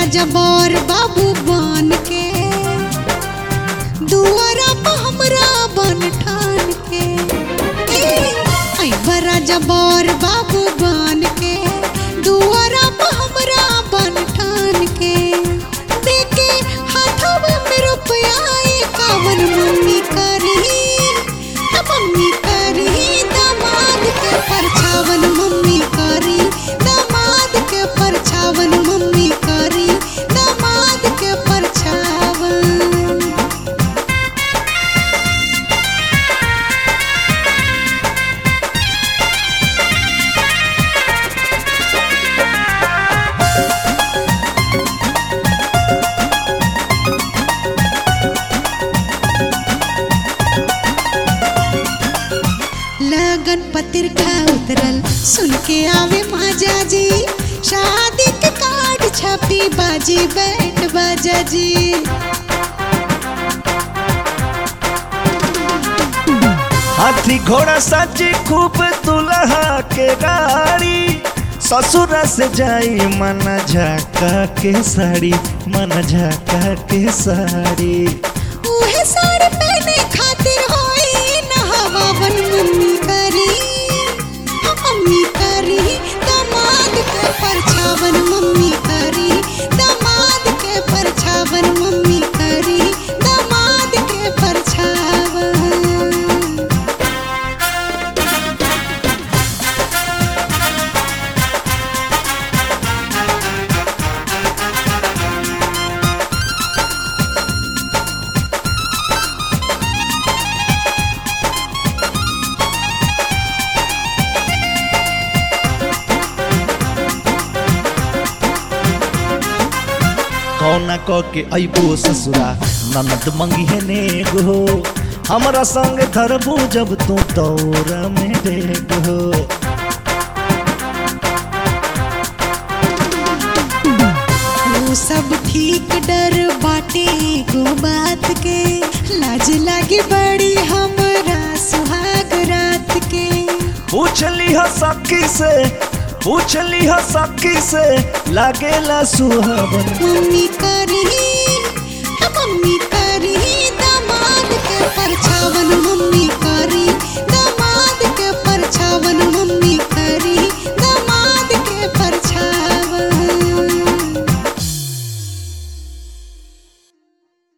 जबर बाबू बन के दुआरा पर हमरा बन ठान के ऐ बरा जबर बाबू बन के दुआरा पर हमरा बन ठान के देके हाथवा में रुपया कावन मम्मी करी त मम्मी करी दामाद के परछावन मम्मी करी दामाद के परछावन मम्मी करी दामाद के परछावन लगन पतिर का उतरल सुन के आवे माजा जी शादी के कार्ड छपी बाजी बैंड बाजा जी हाथी घोड़ा सजी खूब दुल्हा के गाड़ी ससुर से जाई मन झाका के साड़ी मन झाका के साड़ी उहे साड़ी पहने खातिर होई न हवावन मम्मी करी हाँ, मम्मी करी दामाद के परछावन मम्मी करी दामाद के परछावन मम्मी करी दामाद के परछावन कौना क के अबो ससुरा ननद मंगी है नेग हो हमरा संग धरबू जब तू तौरा में डेग हो वो सब ठीक डर बाटे गो बात के लाज लागे बड़ी हमरा सुहाग रात के पूछली ह सखी से पूछली ह सखी से लागेला सुहावन मम्मी करी हाँ, मम्मी करी दामाद के परछावन